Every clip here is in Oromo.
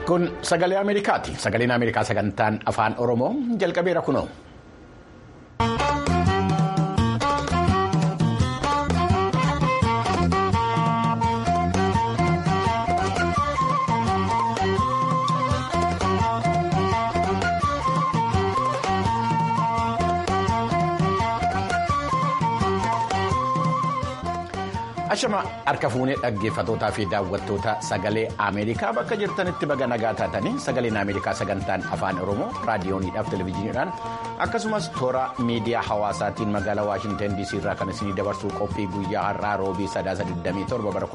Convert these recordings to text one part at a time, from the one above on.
Kun sagalee Ameerikaati. Sagaleen Ameerikaa sagantaan afaan Oromoo jalqabeera kunoo. Ashama harka fuunee dhaggeeffatootaa fi daawwattoota sagalee Ameerikaa bakka jirtanitti baga nagaa taatanii sagaleen Ameerikaa sagantaan afaan Oromoo raadiyooniidhaaf televezyiiniidhaan akkasumas toora miidiyaa hawaasaatiin magaalaa Waashintan DC irraa kan isinii dabarsuu qophii guyyaa har'aa roobii sadaasa 27 bara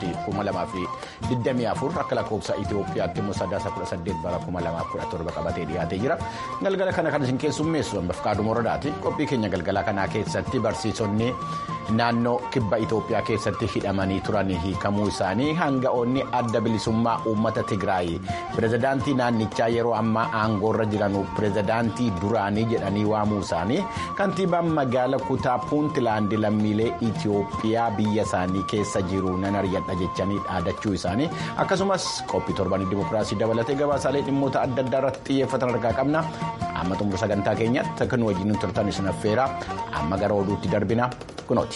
2024 akka lakkoofsa Itoophiyaatti immoo sadaasa 18 bara 2017 qabatee dhiyaatee jira. Galgala kana kan isin keessummeessu hambaaf kaaduma horadaati. Qophii keenya galgala kanaa keessatti barsiisonni naannoo kibba Itoophiyaa keessatti hidhamanii turan hiikamuu isaanii hanga'oonni adda bilisummaa uummata Tigraay pirezidaantii naannichaa yeroo ammaa aangoorra jiran pirezidaantii duraanii jedhanii waamuu isaanii kantiibaan magaala kutaa puuntilaandi lammiilee Itoophiyaa biyya isaanii keessa jiru nan ari'adha jechanii dhaadachuu isaanii akkasumas qophii torbanii dimokiraasii dabalatee gabaasaalee dhimmoota adda addaa irratti xiyyeeffatan argaa qabna amma xumura sagantaa keenyatti kan wajjin turtan isin affeera amma gara oduutti darbina kunooti.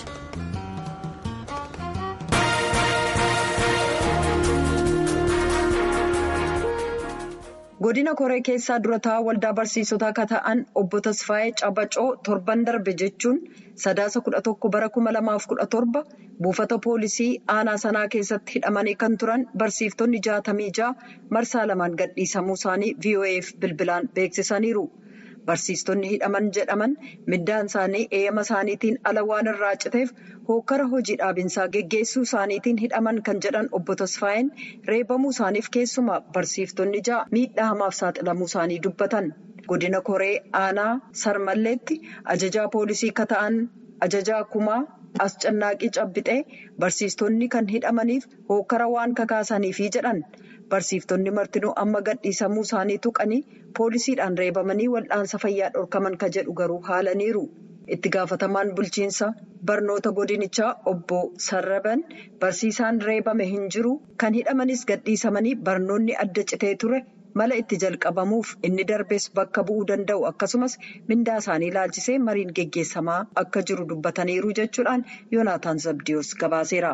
godina koree keessaa durataa waldaa barsiisotaa akka ta'an obbo Tasfaayee Cabacoo torban darbe jechuun sadaasa kudha tokko bara kuma lamaaf kudha torba buufata poolisii aanaa sanaa keessatti hidhamanii kan turan barsiiftonni jaatamii ja'a marsaa lamaan gadhiisamuu isaanii VOA'f bilbilaan beeksisaniiru. Barsiistonni hidhaman jedhaman middaan isaanii eeyyama isaaniitiin ala waan irraa citeef hokkara hojii dhaabinsaa geggeessuu isaaniitiin hidhaman kan jedhan obbo Tasfaayeen reebamuu isaaniif keessumaa barsiiftonni ja'a miidhaa hamaaf saaxilamuu isaanii dubbatan. Godina Koree aanaa Sarmalleetti ajajaa poolisii akka ta'an ajajaa kumaa Ascannaaqii Cabbixee barsiistonni kan hidhamaniif hokkara waan kakaasaniifi jedhan. Barsiiftonni martinuu amma gadhiisamuu isaanii tuqanii poolisiidhaan reebamanii wal'aansa fayyaa dhorkaman ka jedhu garuu haalaniiru. Itti gaafatamaan bulchiinsa barnoota godinichaa obbo Sarraban barsiisaan reebame hin jiru kan hidhamanis gadhiisamanii barnoonni adda citee ture mala itti jalqabamuuf inni darbes bakka bu'uu danda'u akkasumas mindaa isaanii ilaalchisee mariin geggeessamaa akka jiru dubbataniiru jechuudhaan Yoonaataan Zabdiyoos gabaaseera.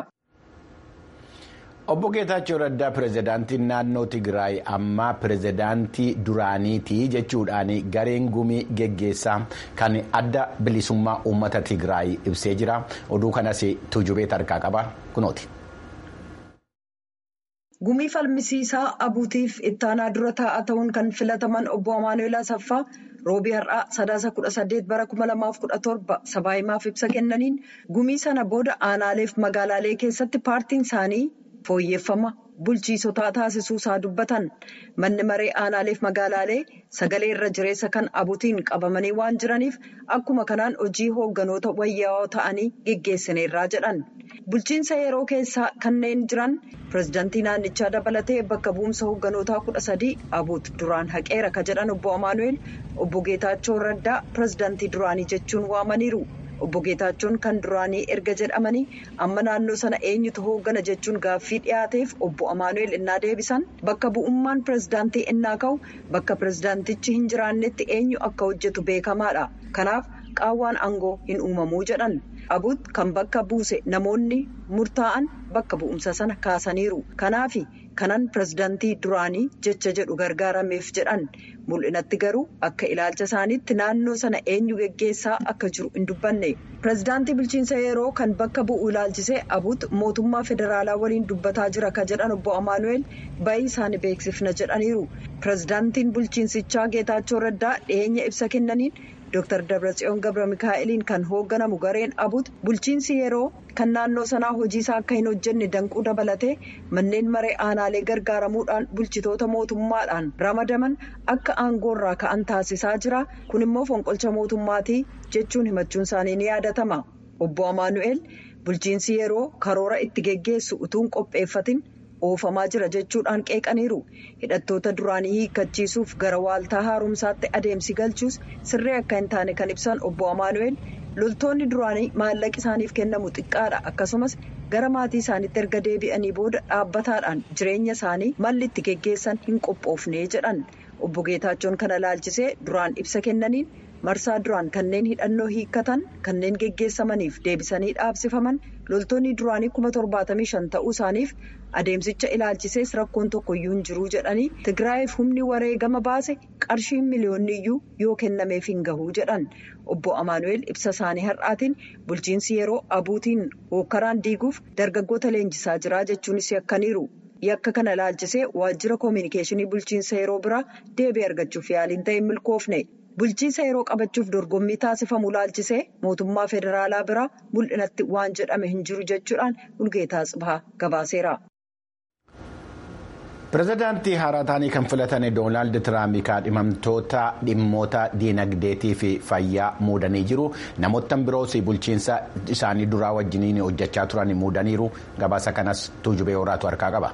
Obbo Geetaachoo Raddaa pirezidaantiin naannoo Tigraay ammaa pirezidaantii duraaniiti jechuudhaan gareen gumii geggeessaa kan adda bilisummaa uummata Tigraay ibsee jira. Oduu kanas tuujubee tarkaa qaba kunooti. Gumii falmisiisaa abuutiif ittaanaa dura taa'aa ta'uun kan filataman obbo Amaanuel Asaffaa roobii har'aa sadaasa kudha saddeet bara kuma lamaaf kudha torba sabaa himaaf ibsa kennaniin gumii sana booda aanaaleef magaalaalee keessatti paartiin isaanii. fooyyeffama bulchiisotaa taasisuu isaa dubbatan manni maree aanaaleef magaalaalee sagalee irra jireessa kan abuutiin qabamanii waan jiraniif akkuma kanaan hojii hoogganoota wayyaa'oo ta'anii geggeessineerraa jedhan bulchiinsa yeroo keessaa kanneen jiran pirezidaantii naannichaa dabalatee bakka bu'umsa hoogganoota kudha sadii abuut duraan haqeera ka jedhan obbo amaanuel obbo geetaachoo raddaa pirezidaantii duraanii jechuun waamaniiru. Obbo Geetaachoon kan duraanii erga jedhamanii amma naannoo sana eenyutu hooggana jechuun gaaffii dhiyaateef obbo Amaanuel innaa deebisan bakka bu'ummaan pirezidaantii innaa ka'u bakka pirezidaantichi hin jiraannetti eenyu akka hojjetu beekamaadha. Kanaaf qaawwaan aangoo hin uumamuu jedhan. Abuut kan bakka buuse namoonni murtaa'an bakka bu'umsa sana kaasaniiru. Kanaafi kanan pirezidaantii duraanii jecha jedhu gargaarameef jedhan. Mul'inatti garuu akka ilaalcha isaaniitti naannoo sana eenyu geggeessaa akka jiru hin dubbanne. Pireezidaantii bulchiinsa yeroo kan bakka bu'u ilaalchisee abuut mootummaa federaalaa waliin dubbataa jira ka jedhan obbo Amaanuel bayii isaanii beeksifna jedhaniiru. Pireezidaantiin bulchiinsichaa Geetaachoo Raddaa dhiyeenya ibsa kennaniin Dr. Dabratsiyoon Gabra Mikaa'eliin kan hoogganamu gareen abuut bulchiinsi yeroo kan naannoo sanaa hojiisaa akka hin hojjenne danquu dabalatee manneen maree aanaalee gargaaramuudhaan bulchitoota mootummaadhaan ramadaman akka aangoorraa ka'an taasisaa jira kun immoo fonqolcha mootummaatii jechuun himachuun isaanii ni yaadatama obbo Amaanu'eel bulchiinsi yeroo karoora itti geggeessu utuun qopheeffatin oofamaa jira jechuudhaan qeeqaniiru hidhattoota duraanii hiikkachiisuuf gara waaltaa haaromsaatti adeemsi galchuus sirrii akka hin taane kan ibsan obbo Amaanu'eel loltoonni duraanii maallaqi isaaniif kennamu xiqqaadha akkasumas gara maatii isaaniitti erga deebi'anii booda dhaabbataadhaan jireenya isaanii malli itti geggeessan hin qophoofne jedhan obbo Geetaachoon kana ilaalchisee duraan ibsa kennaniin marsaa duraan kanneen hidhannoo hiikkatan kanneen geggeessamaniif deebisanii dhaabsifaman loltoonni duraanii kuma torbaatamii shan ta'uu isaaniif adeemsicha ilaalchisees rakkoon tokkoyyuu hin jiruu jedhanii tigraayiif humni wareegama baase qarshiin miliyoonni iyyuu yoo kennameef hin gahuu jedhan obbo amaanu'eel ibsa isaanii har'aatiin bulchiinsi yeroo abuutiin hookkaraan diiguuf dargaggoota leenjisaa jira jechuunis yakkaniiru yakka kana ilaalchisee waajjira koominikeeshinii bulchiinsa yeroo biraa deebii argachuuf yaaliin ta'e milkoofne. bulchiinsa yeroo qabachuuf dorgommii taasifamu ilaalchisee mootummaa federaalaa biraa mul'inatti waan jedhame hin jiru jechuudhaan Mulgeetaa Tsibahaa gabaaseera. pireezidaantii haaraa ta'anii kan filatan doonaald tiraamp kaadhimamtoota dhimmoota diinagdeetii fi fayyaa muudanii jiru namoota biroos bulchiinsa isaanii duraa wajjiniin hojjechaa turan muudaniiru gabaasa kanas tuujubee horaatu harkaa qaba.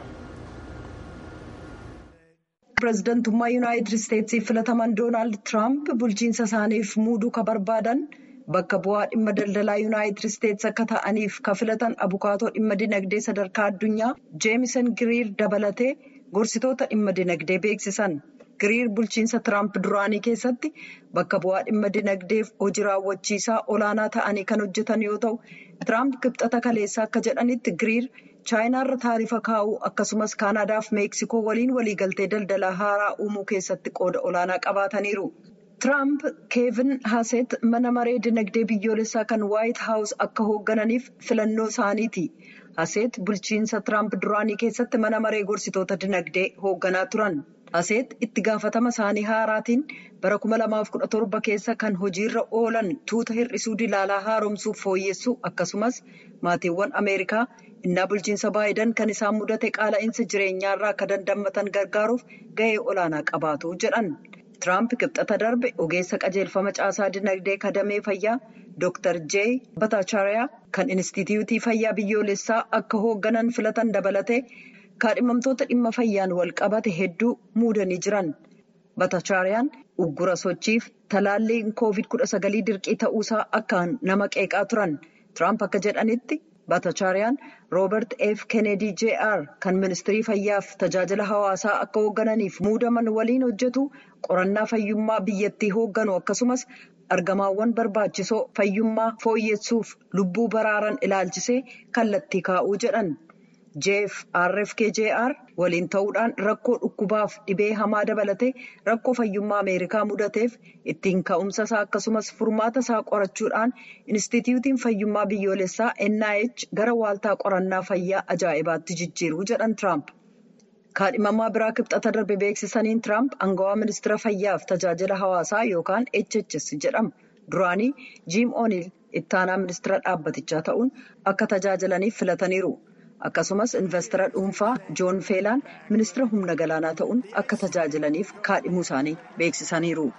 pireezidantummaa yuunaayitid isteetsiif filataman doonaald tiraamp bulchiinsa isaaniif muuduu ka barbaadan bakka bu'aa dhimma daldalaa yuunaayitid isteets akka ta'aniif ka filatan abukaatoo dhimma dinagdee sadarkaa addunyaa jeemisen giriir dabalatee gorsitoota dhimma dinagdee beeksisan giriir bulchiinsa tiraamp duraanii keessatti bakka bu'aa dhimma dinagdeef hojii raawwachiisaa olaanaa ta'anii kan hojjetan yoo ta'u tiraamp kibxata kaleessaa akka jedhanitti giriir. chaayinaarra taarifa kaa'uu akkasumas kaanaadaaf meeksikoo waliin waliigaltee daldalaa haaraa uumuu keessatti qooda olaanaa qabaataniiru. tiraamp keevin haaset mana maree dinagdee biyyoolessaa kan waayit haawus akka hooggananiif filannoo isaaniiti. haaset bulchiinsa tiraamp duraanii keessatti mana maree gorsitoota dinagdee hoogganaa turan. haaset itti gaafatama isaanii haaraatiin bara 2017 keessa kan hojiirra oolan tuuta hir'isuu dilaalaa haaromsuuf fooyyessuu akkasumas maatiiwwan ameerikaa. innaa bulchiinsa baayidan kan isaan mudate qaala'insa jireenyaarraa akka dandammatan gargaaruuf gahee olaanaa qabaatu jedhan tiraamp kibxata darbe ogeessa qajeelfama caasaa dinagdee kadamee fayyaa dr j batachaariyaa kan inistituutii fayyaa biyyoolessaa akka hoogganan filatan dabalatee kaadhimamtoota dhimma fayyaan wal qabate hedduu muudanii jiran batachaariyaan uggura sochiif talaalliin koovid 19 dirqii ta'uusaa akkaan nama qeeqaa turan tiraamp akka jedhanitti. Batachaariyaan Roobert F. Kennedy Jr. kan ministirii fayyaaf tajaajila hawaasaa akka hooggananiif muudaman waliin hojjetu qorannaa fayyummaa biyyattii hoogganu akkasumas argamaawwan barbaachisoo fayyummaa fooyyessuuf lubbuu baraaran ilaalchisee kallattii kaa'uu jedhan. Jeef RFK-JR waliin ta'uudhaan rakkoo dhukkubaaf dhibee hamaa dabalatee rakkoo fayyummaa Ameerikaa mudateef ittiin ka'umsa isaa akkasumas furmaata isaa qorachuudhaan Inistituutiin Fayyummaa Biyyoolessaa NIH gara waaltaa qorannaa fayyaa ajaa'ibaatti jijjiiruu jedhan Tiraamp. Kaadhimamaa biraa kibxata darbe beeksisaniin Tiraamp angawaa ministeera fayyaaf tajaajila hawaasaa yookaan HHS jedhamu. Duraanii Jiim Ooniil ittaanaa ministeera dhaabbatichaa ta'uun akka tajaajilaniif filataniiru. Akkasumas investara dhuunfaa Joon Feelaan ministeera humna galaanaa ta'uun akka tajaajilaniif kaadhimuu isaanii beeksisaniiru.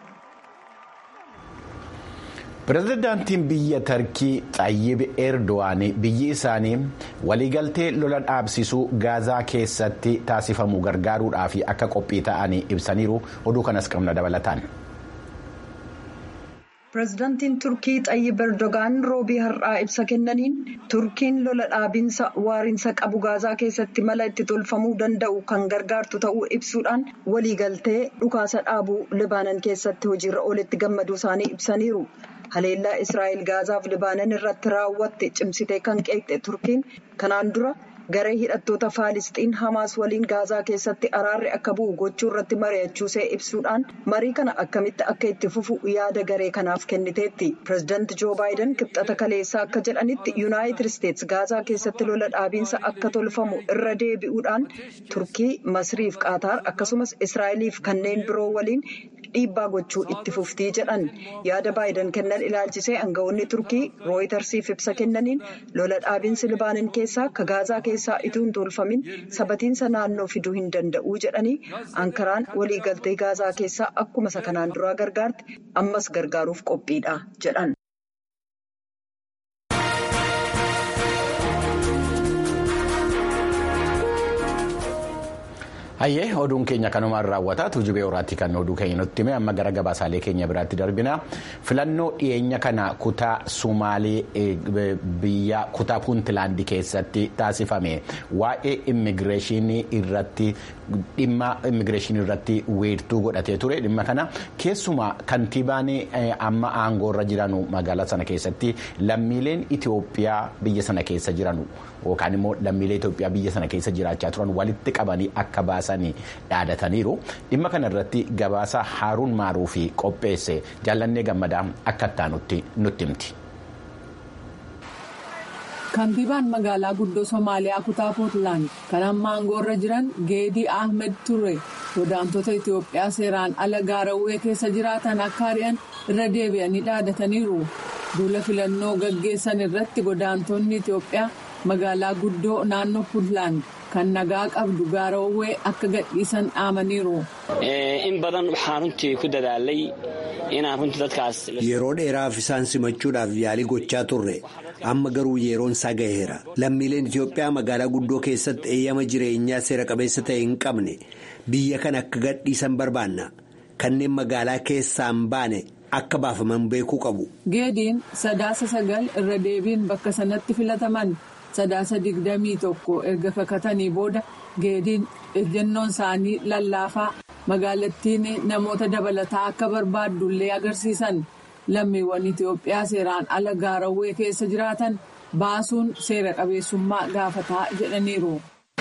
Pireezidaantiin biyya Tarkii Xayyib Erdo'an biyyi isaanii waliigaltee lola dhaabsisuu gaazaa keessatti taasifamu gargaaruudhaaf akka qophii ta'anii ibsaniiru oduu kanas qabna dabalataan. Pireezidaantiin Turkii Xayyib Erdogaan roobii har'aa ibsa kennaniin Turkiin lola dhaabinsa waariinsa qabu gaazaa keessatti mala itti tolfamuu danda'u kan gargaartu ta'uu ibsuudhaan waliigaltee dhukaasa dhaabuu Libaanan keessatti hojiirra oolitti gammaduu isaanii ibsaniiru. Haleellaa Israa'el Gaazaaf Libaanan irratti raawwatte cimsitee kan qeeqxe Turkiin kanaan dura garee hidhattoota Faalisxiin Hamaas waliin Gaazaa keessatti araarri akka bu'u gochuu irratti mari'achuusee ibsuudhaan marii kana akkamitti akka itti fufu yaada garee kanaaf kenniteetti. Pireezidaanti Joo Baayiden kibxata kaleessaa akka jedhanitti Yuunaayitid Isteets Gaazaa keessatti lola dhaabiinsa akka tolfamu irra deebi'uudhaan Turkii, Masriif Qaataar akkasumas Israa'eliif kanneen biroo waliin dhiibbaa gochuu itti fuftii jedhan yaada Baayiden kennan ilaalchisee aangawoonni turkii rooyitersiif ibsa kennaniin lola dhaabinsi libaanan keessaa ka gaazaa keessaa ituu hin tolfamin sabatiinsa naannoo fiduu hin danda'uu jedhanii ankaraan waliigaltee gaazaa keessaa akkuma isa kanaan duraa gargaarte ammas gargaaruuf qophiidha jedhan. Hayyee oduun keenya kanumaan raawwataa tuujubee horaatti kan oduu keenya nutti hime amma gara gabaasaalee keenya biraatti darbina filannoo dhiyeenya kana kutaa sumaalee biyya kutaa puuntilaandii keessatti taasifame waa'ee immigireeshinii irratti dhimma immigireeshinii irratti weertuu godhatee ture dhimma kana keessumaa kantiibaan amma aangoorra jiranu magaalaa sana keessatti lammiileen Itoophiyaa biyya sana keessa jiranu yookaan immoo lammiilee Itoophiyaa biyya sana keessa jiraachaa turan walitti qabanii akka baasanii dhaadataniiru dhimma kana irratti gabaasa haaruun maaruu fi qopheesse jaallannee gammadaa akka ittaanutti nutti himti. Kantiibaan magaalaa guddoo Somaaliyaa kutaa Puutlaand kan amma aangoorra jiran Geedii Ahmed Ture godaantota Itoophiyaa seeraan ala gaarawwee keessa jiraatan akka ari'an irra deebi'anii dhaadataniiru. Duula filannoo gaggeessan irratti godaantonni Itoophiyaa magaalaa guddoo naannoo Puutlaand kan nagaa qabdu gaarawwee akka gadhiisan dhaamaniiru. In badan waxaan runtii ku dadaalay inaan runtii dadkaas. Yeroo dheeraaf isaan simachuudhaaf yaalii gochaa turre amma garuu yeroon isaa gaheera lammiileen Itoophiyaa magaalaa guddoo keessatti eeyyama jireenyaa seera qabeessa ta'e hin qabne biyya kana akka gadhiisan barbaanna kanneen magaalaa keessaan baane akka baafaman beekuu qabu. Geediin sadaasa sagal irra deebiin bakka sanatti filataman. sadaasa digdamii tokko erga kakatanii booda geediin ejjennoon isaanii lallaafaa magaalattiin namoota dabalataa akka barbaaddullee agarsiisan lammiiwwan Itoophiyaa seeraan ala gaarawwee keessa jiraatan baasuun seera qabeessummaa gaafataa jedhaniiru.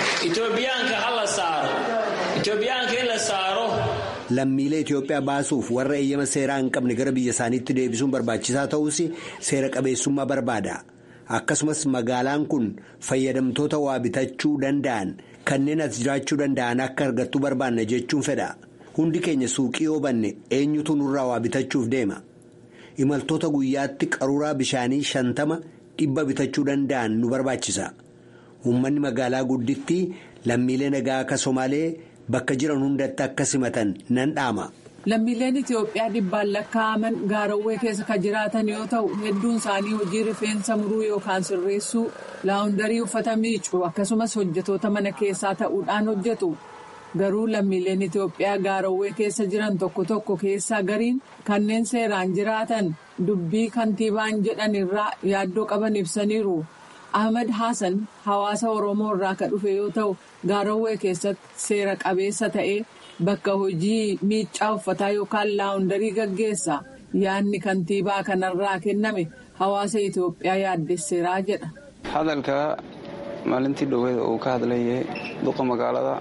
Lammiilee Itoophiyaa baasuuf warra eeyyama seeraa hin qabne gara biyya isaaniitti deebisuun barbaachisaa ta'us seera qabeessummaa barbaada. akkasumas magaalaan kun fayyadamtoota waa bitachuu danda'an kanneen as jiraachuu danda'an akka argattu barbaanna jechuun fedha hundi keenya suuqii yoo banne eenyutu nurraa waa bitachuuf deema imaltoota guyyaatti qaruuraa bishaanii shantama dhibba bitachuu danda'an nu barbaachisa uummanni magaalaa gudditti lammiilee nagaa akka somaalee bakka jiran hundatti akka simatan nan dhaama. Lammiileen Itoophiyaa dhibbaan lakkaa'aman gaarawwee keessa kan jiraatan yoo ta'u hedduun isaanii hojii rifeensa muruu yookaan sirreessuu laawundarii uffata miicuu akkasumas hojjetoota mana keessaa ta'uudhaan hojjetu. Garuu lammiileen Itoophiyaa gaarawwee keessa jiran tokko tokko keessaa gariin kanneen seeraan jiraatan dubbii kantiibaan jedhan irraa yaaddoo qaban ibsaniiru. Ahmed Hassan hawaasa Oromoo irraa kan dhufe yoo ta'u gaarawwee keessatti seera qabeessa ta'ee. Bakka hojii miiccaa uffataa yookaan laawundarii gaggeessa yaadni kantiibaa kanarraa kenname hawaasa Itoophiyaa yaaddesseeraa jedha. Hadalka maalintii dhoowwee uu ka hadlayee duqa magaalada.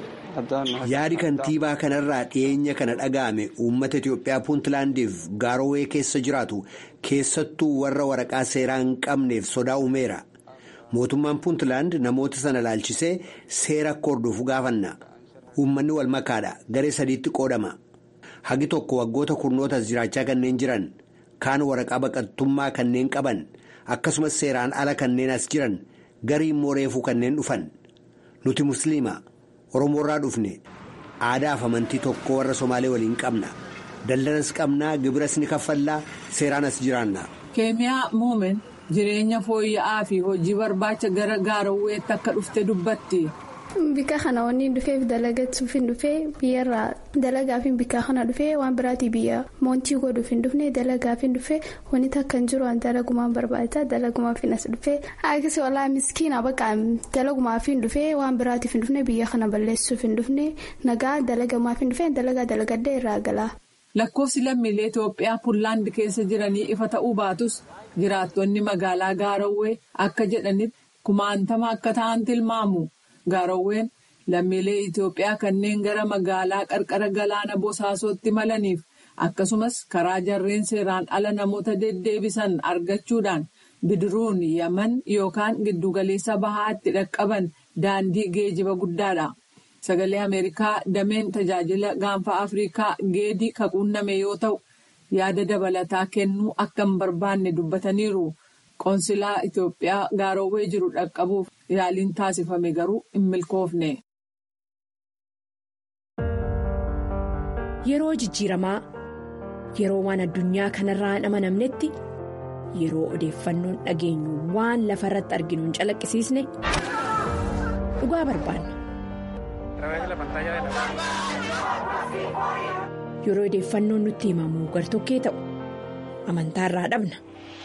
Yaadi kantiibaa kanarraa dhiyeenya kana dhaga'ame uummata Itoophiyaa puuntilaandiif gaarawwee keessa jiraatu keessattuu warra waraqaa seeraa hin qabneef sodaa uumeera. Mootummaan puuntilaand namoota sana laalchisee seera akka hordofu gaafanna. Uummanni wal makaadha garee sadiitti qoodama hagi tokko waggoota kurnootas jiraachaa kanneen jiran kaan waraqaa baqattummaa kanneen qaban akkasumas seeraan ala kanneen as jiran garii immoo reefuu kanneen dhufan nuti musliima oromoorraa dhufne aadaaf amantii tokko warra somaalee waliin qabna daldalas qabnaa gibiras ni kaffallaa seeraan as jiraanna. keemiyaa muumen jireenya fooyya'aa fi hojii barbaacha gara gaarawweetti akka dhufte dubbatti. Bika kana wanni dhufeef dalagachuuf hin dhufee biyyarraa dalagaaf hin bika kana dhufee waan biraatii biyya moontii godhuuf hin dhufne dalagaaf hin dhufee wanni takka hin jiru dalagumaan barbaada dalagumaaf hin as dhufee akkasii walaa miskiina bakka dalagumaaf hin dhufee waan biraatiif hin dhufne biyya kana balleessuuf hin dhufne nagaa dalagamaaf hin dhufee dalagaa dalagadda irraa gala. Lakkoofsi lammiilee Itoophiyaa Puunlaand keessa jiranii ifa ta'uu baatus jiraattonni magaalaa Gaarawwee akka jedhanitti kumaantama akka ta'an tilmaamu. Gaarawween lammiilee Itoophiyaa kanneen gara magaalaa qarqara galaana bosaasootti malaniif akkasumas karaa jarreen seeraan ala namoota deddeebisan argachuudhaan bidiruun yaman yookaan giddugaleessa bahaatti dhaqqaban daandii geejiba guddaadha. Sagalee Ameerikaa dameen tajaajila gaanfa Afrikaa geedii kaquunname yoo ta'u yaada dabalataa kennuu akka hin barbaanne dubbataniiru. Qoonsilaa Itoophiyaa Gaarawwee jiru dhaqqabuuf yaaliin taasifame garuu hin milkoofne. Yeroo jijjiiramaa yeroo waan addunyaa kanarraa hin amanamnetti yeroo odeeffannoon dhageenyu waan lafa irratti arginu hin calaqqisiisne dhugaa barbaanna. Yeroo odeeffannoon nutti himamu gartokkee ta'u amantaa irraa dhabna.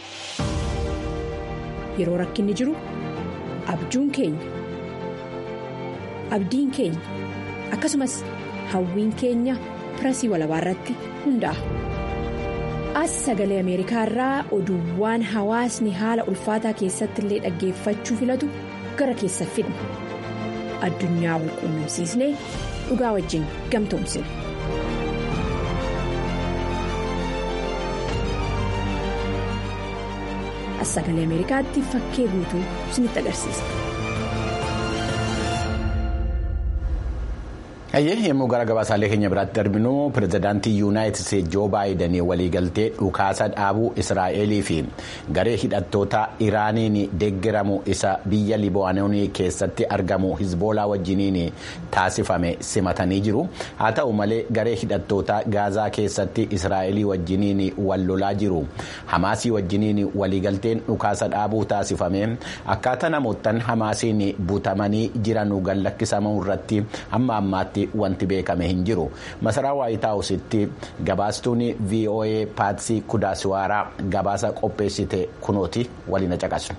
Yeroo rakkinni jiru abjuun keenya abdiin keenya akkasumas hawwiin keenya pirasii walabaa irratti hundaa'a. As sagalee Ameerikaa irraa oduuwwan hawaasni haala ulfaataa keessatti illee dhaggeeffachuu filatu gara keessa fidna. Addunyaa wal quunnamsiisnee dhugaa wajjin gamtoomsina. As sagalee Ameerikaatti fakkee guutuu isinitti agarsiisa. Hayyee yommuu gara gabaasaalee keenya biraatti darbinu pirezidaantii yuunaayitid isteetsi joo baayidanii waliigaltee dhukaasa dhaabuu israa'elii fi garee hidhattoota iraaniin deeggaramu isa biyya libaanoonii keessatti argamu hizboolaa wajjiniin taasifame simatanii jiru haa ta'u malee garee hidhattoota gaazaa keessatti israa'elii wajjiniin wal lolaa jiru hamaasii wajjiniin waliigalteen dhukaasa dhaabuu taasifame akkaataa namoottan hamaasiin butamanii jiran gallakkisamuu irratti hamma ammaatti. wanti beekame hin jiru masaraa waayitaawusitti gabaastuun voa paatsii kudaasiwaaraa gabaasa qopheessite kunooti waliin caqasnu.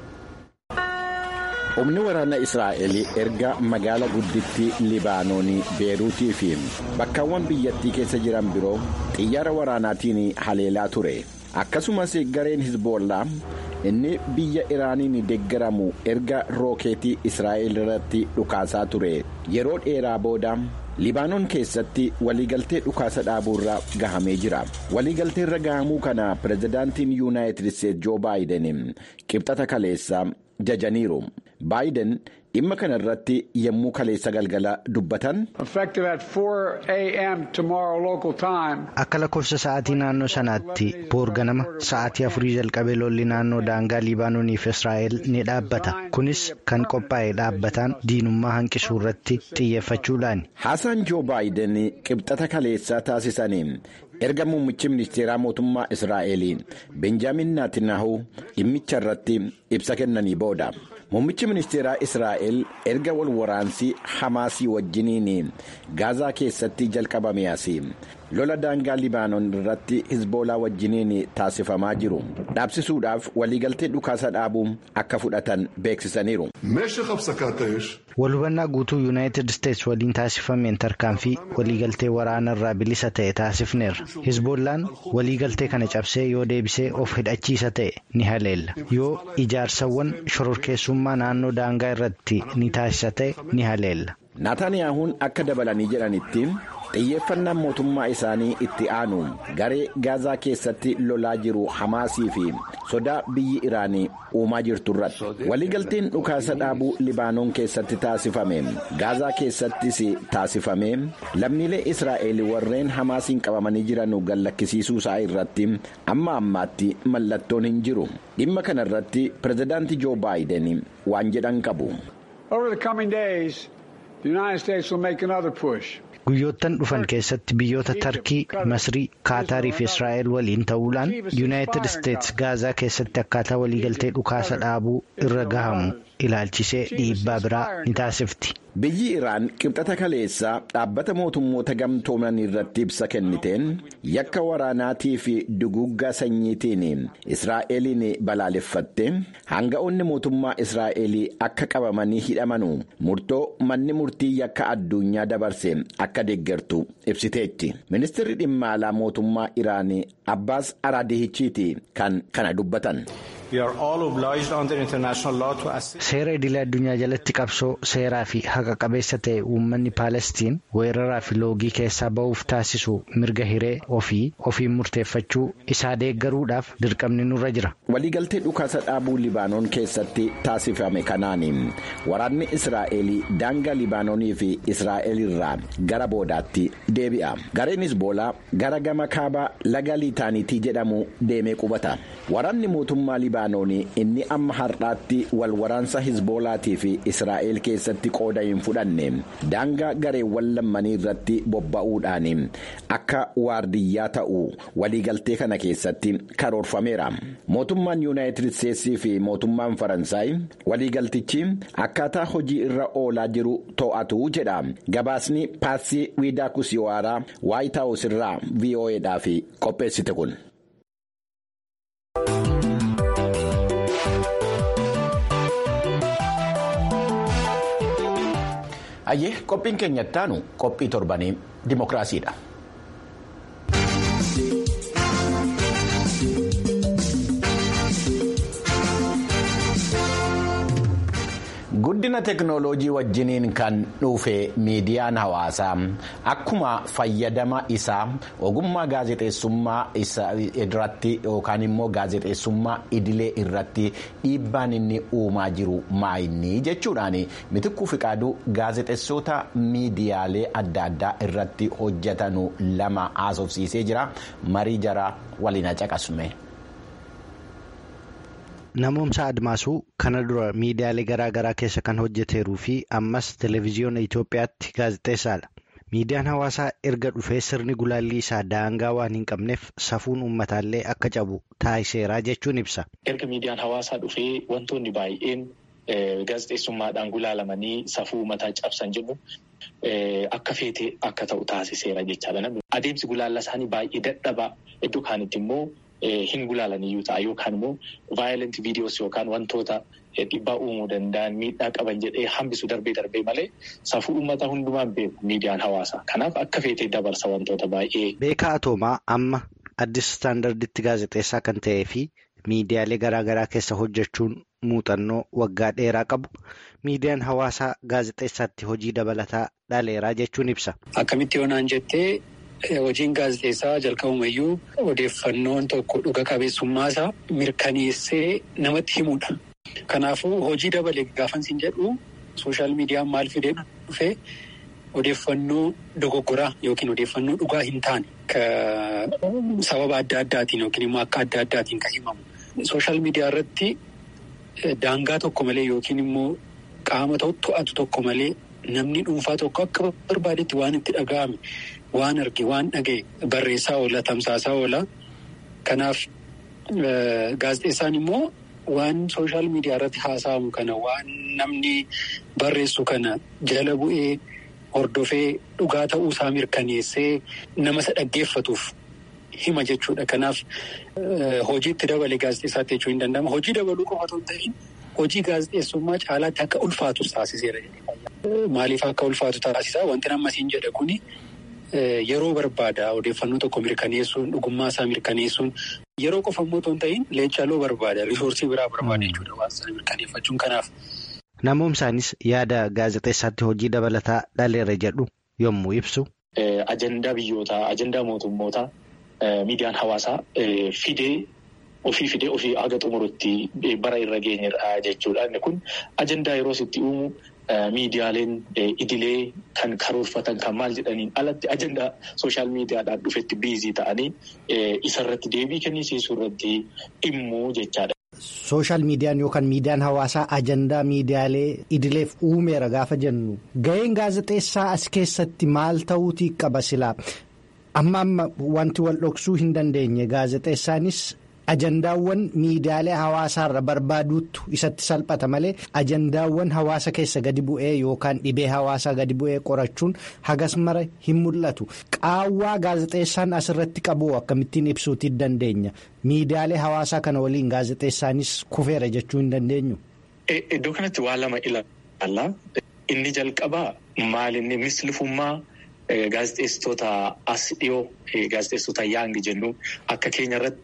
humni waraana israa'el erga magaala gudditti libaanoonii beeruutii fi bakkaawwan biyyattii keessa jiran biroo xiyyaara waraanaatiin haleelaa ture akkasumas gareen hizboollaa inni biyya iraaniin deeggaramu erga rookeetii israa'el irratti dhukaasaa ture yeroo dheeraa booda libaanoon keessatti waliigaltee dhukaasa dhaabuurra gahamee jira waliigaltee irra gahamuu kana pirezidaantiin yuunaayitid isteetsi joo baayiden qibxata kaleessa jajaniiru baayiden dhimma kana irratti yommuu kaleessa galgala dubbatan. akka lakkoofsa sa'aatii naannoo sanaatti boor ganama sa'aatii afurii jalqabee lolli naannoo daangaa libaanoonii fi israa'el ni dhaabbata kunis kan qophaa'e dhaabbataan diinummaa hanqisuu irratti xiyyeeffachuudhaani. haasaan joo baayiden qibxata kaleessaa taasisaniin erga muummichi ministeeraa mootummaa israa'el benjaamin naatinaahuu dhimmicha irratti ibsa kennanii booda. muummichi ministeeraa israa'el erga wal waraansii hamaasii wajjiniin gaazaa keessatti jalqabame asii lola daangaa libaanoon irratti hizboolaa wajjiniin taasifamaa jiru dhaabsisuudhaaf waliigaltee dhukaasa dhaabuu akka fudhatan beeksisaniiru. walhubannaa guutuu yuunaayitid isteetsi waliin taasifameen tarkaanfii waliigaltee waraana irraa bilisa ta'e taasifneerra hizboollaan waliigaltee kana cabsee yoo deebisee of hidhachiisa ta'e ni haleella yoo ijaarsawwan shororkeessummaa naannoo daangaa irratti ni taasisa ta'e ni haleella. naataaniyaahuun akka dabalanii jedhanitti xiyyeeffannaan mootummaa isaanii itti aanu garee gaazaa keessatti lolaa jiru hamaasii fi sodaa biyyi iraanii uumaa jirtu irratti waliigalteen dhukaasa dhaabuu libaanoon keessatti taasifame gaazaa keessattis taasifame lammiilee israa'el warreen hamaasiin qabamanii jiran gallakkisiisuu isaa irratti amma ammaatti mallattoon hin jiru dhimma kana irratti pirezidaantii joo baayiden waan jedhan qabu. guyyoottan dhufan keessatti biyyoota tarkii masrii kaataarii fi israa'el waliin ta'uudhaan yuunaayitid isteetsi gaazaa keessatti akkaataa waliigaltee dhukaasa dhaabuu irra gahamu ilaalchisee dhiibbaa biraa ni taasifti. biyyi iraan qibxata kaleessaa dhaabbata mootummoota gamtooman irratti ibsa kenniteen yakka waraanaatii fi duguuggaa sanyiitiin israa'eliin balaaleffatte hanga'oonni mootummaa israa'elii akka qabamanii hidhamanu murtoo manni murtii yakka addunyaa dabarse akka deeggartu ibsiteetti ministeerri dhimma alaa mootummaa iraanii abbaas araadihichiiti kan kana dubbatan. seera idilee addunyaa jalatti qabsoo seeraa fi haqa qabeessa ta'e uummanni paalestiin weeraraa fi loogii keessaa ba'uuf taasisu mirga hiree ofii ofiin murteeffachuu isaa deeggaruudhaaf dirqamni nurra jira. waliigaltee dhukaasa dhaabuu libaanoon keessatti taasifame kanaan waraanni israa'el daangaa libaanoonii fi israa'el irraa gara boodaatti deebi'a gareen hizboolaa gara gama kaabaa laga liitaaniitii jedhamu deemee qubata waraanni mootummaa libaanoon inni amma har'aatti wal waraansa hizboolaatii fi israa'el keessatti qooda hin fudhanne daangaa gareewwan lammanii irratti bobba'uudhaan akka waardiyyaa ta'u waliigaltee kana keessatti karoorfameera mootummaan yuunaayitid isteetsii fi mootummaan faransaay waliigaltichi akkaataa hojii irra oolaa jiru to'atu jedha gabaasni paarsii wiidaa kusiwaaraa waayit haawus irraa vo'eedhaaf qopheessite kun. Ayyee qophiin keenya ittaanu qophii torbanii dimookiraasiidha. guddina teknooloojii wajjiniin kan dhufe miidiyaan hawaasaa akkuma fayyadama isaa ogummaa gaazexeessummaa irratti yookaan immoo gaazexeessummaa idilee irratti dhiibbaan inni uumaa jiru maayinni jechuudhaan mitikkuu fiqaaduu gaazexeessota miidiyaalee adda addaa irratti hojjetanu lama haasofsiisee jira marii jara waliin caqasume. Namoomsa Admaasuu kana dura miidiyaalee garaa garaa keessa kan hojjeteeruu fi ammas televezyiyoona Itoophiyaatti gaazexeessaadha. Miidiyaan hawaasaa erga dhufee sirni gulaallii isaa daangaa waan hin qabneef safuun uummataallee akka cabu taasiseera jechuun ibsa. Erga miidiyaan hawaasaa dhufee wantoonni baay'een gaazexeessummaadhaan gulaalamanii safuu uummataa cabsan jedhu akka feetee akka ta'u taasiseera jechaadha. Adeemsi gulaallaa isaanii baay'ee dadhabaa iddoo kaanitti immoo. Hin gulaalaniyyuu ta'a yookaan immoo vaayilenti viidiyoos yookaan wantoota dhiibbaa uumuu danda'an miidhaa qaban jedhee hambisu darbee darbee malee safuu uummata hundumaan beeku miidiyaan hawaasaa. Kanaaf akka feetee dabarsa wantoota baay'ee. Beekaa Atoomaa amma addis istaandarditti gaazexeessaa kan ta'ee fi miidiyaalee garaa garaa keessa hojjechuun muuxannoo waggaa dheeraa qabu miidiyaan hawaasaa gaazexeessaatti hojii dabalataa dhaleeraa jechuun ibsa. Akkamitti yoonaan jettee. Hojiin gaazexeessaa jalqabumayyuu odeeffannoon tokko dhuga qabeessummaasaa mirkaneessee namatti himudha. Kanaafuu hojii dabalee gaafansiin jedhu sooshaal miidiyaan maal fidee dhufee odeeffannoo dogoggoraa yookiin odeeffannoo dhugaa hin taane sababa adda addaatiin yookiin immoo akka adda addaatiin kan himamu. Sooshaal miidiyaa irratti daangaa tokko malee yookiin immoo qaama to'atu tokko malee namni dhuunfaa tokko akka barbaadetti waan itti dhaga'ame. Waan arge waan dhaga'e barreessaa oola tamsaasaa oola. Kanaaf gaazexeessaan immoo waan sooshaal miidiyaa irratti haasa'amu kana waan namni barreessu kana jala bu'ee hordofee dhugaa ta'uu isaa mirkaneessee nama isa dhaggeeffatuuf hima jechuudha. Kanaaf hojiitti dabalee gaazexeessaatti jechuu hin danda'amu. Hojii dabaluu qofa otoo hin ta'in hojii gaazexeessummaa caalaatti akka ulfaatu taasiseera. Maaliif akka ulfaatu taasisaa? Wanti nama siin jedha kuni. Yeroo barbaada odeeffannoo tokko mirkaneessuun dhugummaa isaa mirkaneessuun yeroo qofa immoo otoo hin ta'in leencaaloo barbaada risoorsii biraa barbaada jechuudha waan sana mirkaneeffachuun kanaaf. Namoomsaanis yaada gaazexeessaatti hojii dabalataa dhaleera jedhu yommuu ibsu. Ajandaa biyyootaa ajandaa mootummootaa miidiyaan hawaasaa fidee ofii fidee ofii haga xumurutti bara irra geenyedha jechuudha. Inni kun ajandaa yeroo itti uumu. Miidiyaaleen idilee kan karoorfatan kan maal jedhaniin alatti ajandaa sooshaal miidiyaadhaan dhufetti biizii ta'anii isarratti deebii kennisiisuu irratti dhimmuu jechaadha. Sooshaal miidiyaan yookaan miidiyaan hawaasaa ajandaa miidiyaalee idileef uumeera gaafa jennu ga'een gaazexeessaa as keessatti maal ta'uutii qaba silaa amma amma wanti wal dhoksuu hin dandeenye gaazexeessaanis. Ajandaawwan miidiyaalee hawaasaarra barbaaduutu isatti salphata malee ajandaawwan hawaasa keessa gadi bu'ee yookaan dhibee hawaasaa gadi bu'ee qorachuun hagas mara hin mul'atu. Qaawwaa gaazexeessaan asirratti qabu akkamittiin ibsuutii dandeenya. Miidiyaalee hawaasaa kana waliin gaazexeessaanis kufeera jechuu hin dandeenyu. Iddoo kanatti waa lama ilaalla. Inni jalqabaa maalinni mislifummaa gaazexeessitoota as dhiyoo gaazexeessitoota yaangi jennu akka keenya irratti.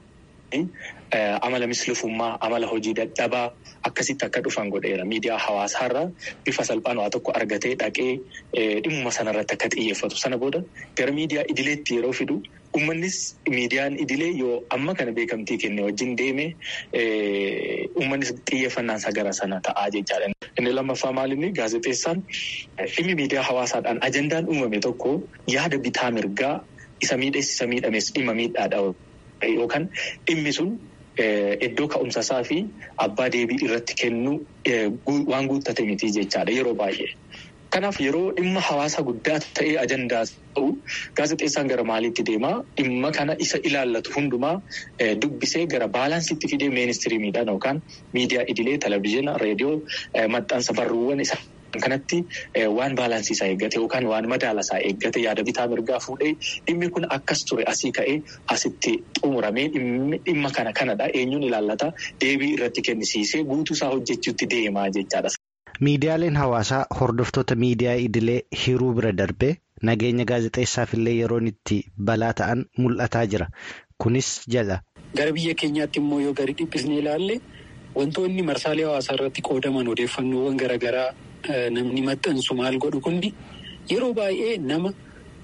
Amala mislifummaa amala hojii dadhabaa akkasitti akka dhufan godheera miidiyaa hawaasaarraa bifa salphaan waa tokko argatee dhaqee dhimma sanarratti akka xiyyeeffatu sana booda gara miidiyaa idileetti yeroo fidu uummannis miidiyaan idilee yoo amma kana beekamtii kenne wajjin deeme uummannis xiyyeeffannaan isaa gara sana ta'aa jechaadha. Inni lammaffaa maalinni gaazexeessaan dhimmi miidiyaa hawaasaadhaan ajandaan uumame tokko yaada bitaa mirgaa isa miidhees isa miidhames dhimma miidhaadha. Yookaan dhimmi sun iddoo ka'umsasaa fi abbaa deebii irratti kennu waan guuttate miti jechaadha yeroo baay'ee. Kanaaf yeroo dhimma hawaasa guddaa ta'ee ajandaa ta'u gaazexeessaan gara maaliitti deemaa dhimma kana isa ilaallatu hundumaa dubbisee gara baalaansiitti fidee ministiriimiidhaan yookaan miidiyaa idilee televizyiina reediyoo maxxansa barruuwwan isa kanatti waan baalaansiisaa eeggate yookaan waan madaalasaa eeggate yaada bitaa mirgaa fuudhee dhimmi kun akkas ture asii ka'ee asitti xumuramee dhimma kana kanadha eenyuun ilaallata deebii irratti kennisiisee guutuusaa hojjechuutti deemaa jechaadha. Miidiyaaleen hawaasaa hordoftoota miidiyaa idilee hiruu bira darbee nageenya gaazexeessaaf illee yeroon itti balaa ta'an mul'ataa jira. Kunis jala. Gara biyya keenyaatti immoo yoo gadi dhiphisnee ilaalle wantoonni marsaalee hawaasaa irratti qoodaman odeeffannoowwan garaagaraa namni maxxansu maal godhu kundi yeroo baay'ee nama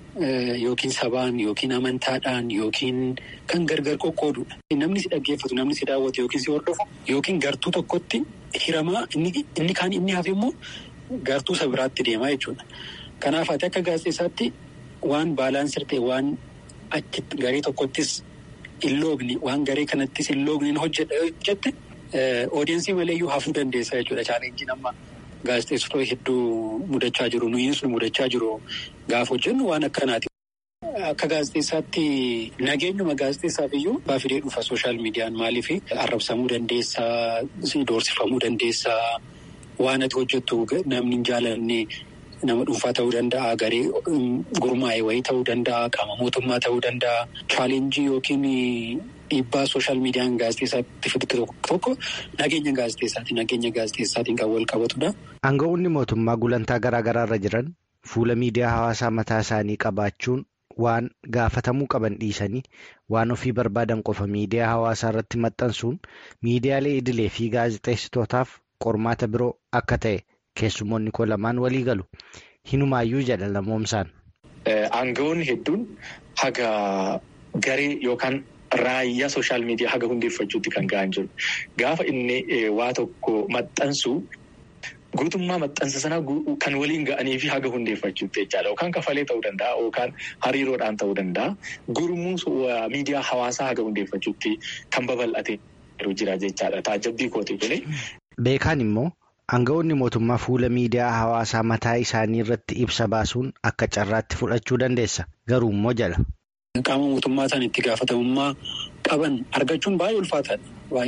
yookiin sabaan yookiin amantaadhaan yookiin kan gargar qoqqoodudha. Namni si dhaggeeffatu namni si daawwatu yookiin si hordofu yookiin gartuu tokkotti. Hiramaa inni kaan inni hafe immoo gartuu isa biraatti deemaa jechuudha. Kanaaf ati akka gaazexeessaatti waan baalaansii ta'e waan achitti garee tokkottis hin loogne waan garee kanattis hin loogne hojjette odeensii maleeyyuu hafuu dandeessa jechuudha. Chaalenjiin amma gaazexeessitoota hedduu mudachaa jiru nuyiin sun mudachaa jiru gaafa hojjennu waan akkanaati. Akka gaazexeessaatti nageenyuma gaazexeessaaf iyyuu abbaa fidee dhufa sooshaal miidiyaan maaliif arrabsamuu dandeessaa, doorsifamuu dandeessaa, waan ati hojjettu namni hin jaalanne nama dhuunfaa ta'uu danda'a, garee gurmaa'e wayii ta'uu danda'a, qaama mootummaa ta'uu danda'a. Chaalenjii yookiin dhiibbaa sooshaal miidiyaan gaazexeessaatti fidite tokko tokko nageenya gaazexeessaati. Nageenya gaazexeessaatiin kan wal qabatudha. Aanga'oonni mootummaa gulantaa garaa garaarra jiran fuula miidiyaa hawaasaa mataa isaanii qabaachuun. Waan gaafatamuu qaban dhiisanii waan ofii barbaadan qofa miidiyaa hawaasaa irratti maxxansuun miidiyaalee idilee fi gaazexeessitootaaf qormaata biroo akka ta'e keessumoonni koo lamaan walii galu. Hinumaayyuu jedha lamoomsaan. Aanga'oonni hedduun haga garee yookaan raayyaa sooshaal miidiyaa haga hundeeffachuutti kan ga'an jiru. Gaafa inni waa tokko maxxansu. Guutummaa maxxansa sanaa kan waliin ga'anii fi haga hundeeffachuutti jechaadha. Yookaan kafalee ta'uu danda'a yookaan hariiroodhaan ta'uu danda'a. Gurmuu miidiyaa hawaasaa haga hundeeffachuutti kan babal'atee jira jechaadha. Taajabbii kooti kuni. Beekaan immoo aanga'oonni mootummaa fuula miidiyaa hawaasaa mataa isaanii irratti ibsa baasuun akka carraatti fudhachuu dandeessa. Garuu immoo jala. Qaama mootummaa isaan itti gaafatamummaa qaban argachuun baay'ee ulfaataadha.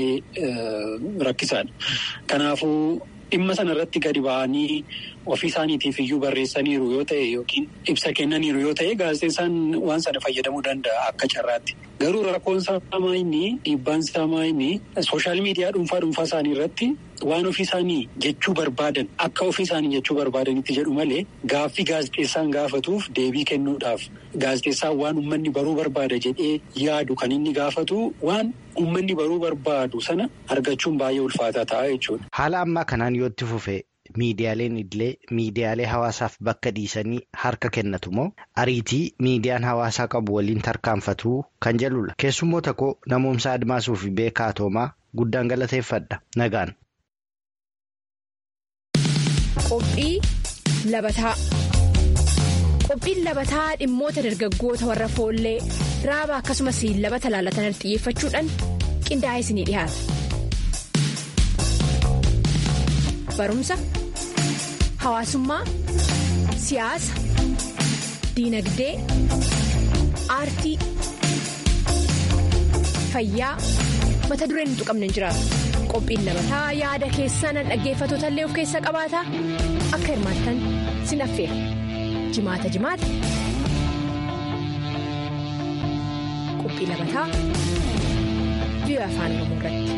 Baay'ee rakkisaadha. Kanaafuu. Dhimma sana irratti gadi ba'anii ofii isaaniitiif iyyuu barreessaniiru yoo ta'e yookiin ibsa kennaniiru yoo ta'e gaazexeessaan waan sana fayyadamuu danda'a akka carraatti. Garuu rakkoon isaa inni dhiibbaan isaa inni sooshaal miidiyaa dhuunfaa dhuunfaa isaanii irratti waan ofii isaanii jechuu barbaadan akka ofii isaanii jechuu barbaadanitti jedhu malee gaaffii gaazexeessaan gaafatuuf deebii kennuudhaaf gaazexeessaan waan uummanni baruu barbaada jedhee yaadu kan inni gaafatu waan. Uummanni baruu barbaadu sana argachuun baay'ee ulfaataa ta'a jechuudha. Haala ammaa kanaan yoo itti fufee miidiyaaleen idilee miidiyaalee hawaasaaf bakka dhiisanii harka kennatu moo ariitii miidiyaan hawaasaa qabu waliin tarkaanfatu kan jedhudha. Keessummoota koo namoomsa Admaasuu fi Beekaa Toomaa guddaan galateeffadha. Nagaan. Qophii labataa. Qophiin labataa dhimmoota dargaggoota warra foollee raaba akkasumas labata laalatan xiyyeeffachuudhaan qindaa'ee isinii dhiyaata. Barumsa, hawaasummaa, siyaasa, diinagdee, aartii, fayyaa mata dureen hin tuqamne hin jiraatu. Qophiin labataa yaada keessan dhaggeeffattoota illee of keessa qabaata akka hirmaattan sin affeera. Jimaata jimaata. Qophii labataa biyya afaan oromoo irratti.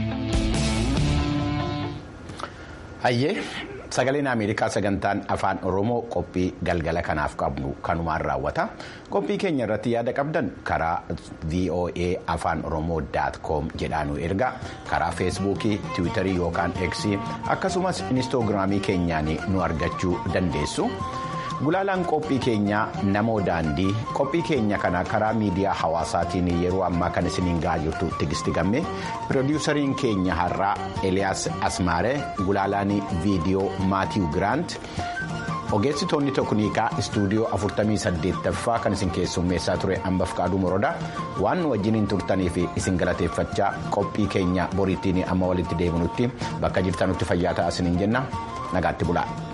Hayyee sagaleen Ameerikaa sagantaan afaan oromoo qophii galgala kanaaf qabnu kanumaan raawwata. Qophii keenya irratti yaada qabdan karaa VOA afaan oromoo com jedhaanu ergaa karaa feesbuukii tiwiitarii yookaan eksii akkasumas inistoogiraamii keenyaan nu argachuu dandeessu. Gulaalaan qophii keenyaa namoo daandii qophii keenya kana karaa miidiyaa hawaasaatiin yeroo ammaa kan isiniin gahaa jirtu tigisti gammee piroodiwusariin keenya har'aa Eliyaas Asmaaree gulaalaan viidiyoo Maatiiw Giraant ogeessitoonni teknikaa istuudiyoo 48ffaa kan isin keessummeessaa ture hambaf qaaduu morodaa waan nu wajjiniin turtanii fi isin galateeffachaa qophii keenya boriittiin amma walitti deebinutti bakka jirtanutti fayyaa ta'aa isiniin jenna nagaatti bulaa.